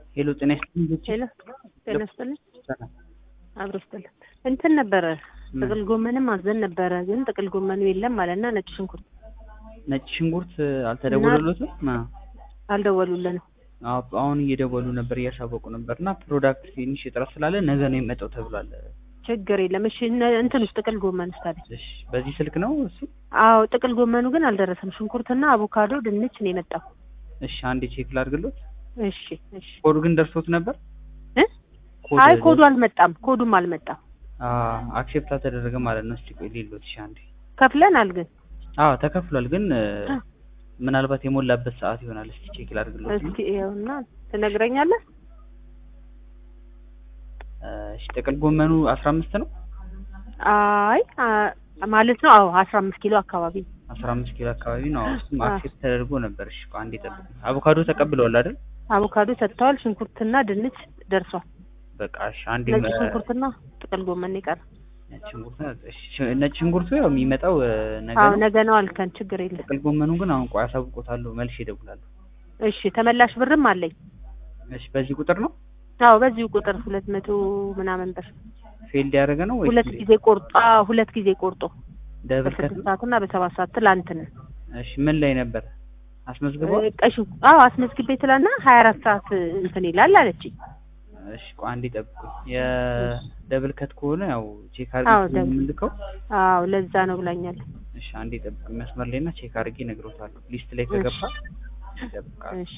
ሄሎ ጤና ይስጥልኝ ልጆቼ። ሄሎ ጤና ይስጥልኝ። ሰላም። አብሮ ይስጥልኝ። እንትን ነበረ ጥቅል ጎመንም አዘን ነበረ፣ ግን ጥቅል ጎመኑ የለም አለና ነጭ ሽንኩርት ነጭ ሽንኩርት አልተደወለሎትም? አ- አልደወሉልንም። አዎ፣ አሁን እየደወሉ ነበር እያሳወቁ ነበር እና ፕሮዳክት ትንሽ እጥረት ስላለ ነገ ነው የሚመጣው ተብሏል። ችግር የለም። እሺ እነ- እንትን ውስጥ ጥቅል ጎመን ውስጥ አለ። እሺ፣ በዚህ ስልክ ነው እሱ? አዎ ጥቅል ጎመኑ ግን አልደረሰም። ሽንኩርትና አቮካዶ፣ ድንች ነው የመጣው። እሺ፣ አንዴ ቼክ ላድርግሎት። እሺ እሺ። ኮዱ ግን ደርሶት ነበር? እ? ኮድ አይ ኮዱ አልመጣም። ኮዱም አልመጣም። አክሴፕት አልተደረገ ማለት ነው። እስቲ ቆይ ሊሎት። እሺ፣ አንዴ ከፍለናል ግን አዎ ተከፍሏል፣ ግን እ፣ አ። ምናልባት የሞላበት ሰዓት ይሆናል። እስቲ ቼክ ላድርግሎት። እስኪ ይኸውና ትነግረኛለህ? እሺ፣ ጥቅል ጎመኑ አስራ አምስት ነው አይ አ- ማለት ነው። አዎ አስራ አምስት ኪሎ አካባቢ አስራ አምስት ኪሎ አካባቢ ነው። እሱም አ። አክሴፕት ተደርጎ ነበር። እሺ ቆይ አንዴ ጠብቅ። አቮካዶ ተቀብለዋል አይደል? አቮካዶ ሰጥተዋል። ሽንኩርትና ድንች ደርሷል። በቃ እሺ አንዴ ነጭ መ- ሽንኩርትና ጥቅል ጎመን ነው የቀረ። ነጭ ሽንኩርት እሺ፣ ነጭ ሽንኩርቱ ያው የሚመጣው እ፣ ነገ አዎ ነው። ነገ ነው አልከን። ችግር የለም። ጥቅል ጎመኑ ግን አሁን ቆይ አሳውቆታለሁ፣ መልሼ እደውላለሁ። እሺ ተመላሽ ብርም አለኝ። እሺ በዚህ ቁጥር ነው አዎ በዚሁ ቁጥር ሁለት መቶ ምናምን ብር ፌልድ ያደረገ ነው ወይስ ሁለት ጊዜ ቆርጦ አዎ ሁለት ጊዜ ቆርጦ ደብል ከት በስድስት ነው? ሰዓት እና በሰባት ሰዓት ትላንትና እሺ ምን ላይ ነበር አስመዝግቧል? ቀሹ አዎ አስመዝግቤ ትላና ሀያ አራት ሰዓት እንትን ይላል አለችኝ። እሺ ቆይ አንዴ ጠብቁኝ። የደብል ከት ከሆነ ያው ቼክ አዎ፣ አድርጌ ደብል- የምልከው። አዎ ለዛ ነው ብላኛል። እሺ አንዴ ጠብቁኝ መስመር ላይ እና ቼክ አድርጌ እነግሮታለሁ። ሊስት ላይ ከገባ ይጠብቃል። እሺ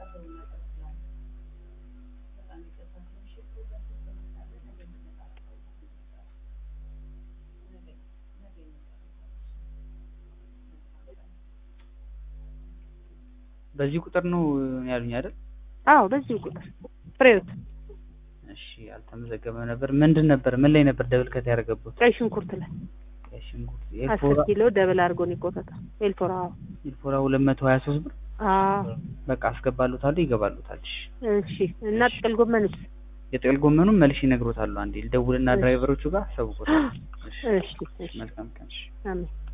በዚህ ቁጥር ነው ያሉኝ አይደል? አዎ በዚሁ ቁጥር ፍሬዎት እሺ አልተመዘገበ ነበር። ምንድን ነበር ምን ላይ ነበር ደብል ከት ያደረገበት? ቀይ ሽንኩርት ላይ ቀይ ሽንኩርት አስር ኤልፎራ ኪሎ ደብል አድርጎ ነው የቆረጠው። ኤልፎራ አዎ ኤልፎራ ሁለት መቶ ሀያ ሶስት ብር አዎ በቃ አስገባሉታለሁ ይገባሉታል። እሺ እሺ እና ጥቅል ጎመንስ የጥቅል ጎመኑን መልሼ እነግሮታለሁ። አንዴ ልደውልና ድራይቨሮቹ ጋር አሳውቆታል። እሺ እሺ እሺ መልካም ቀን። እሺ አሜን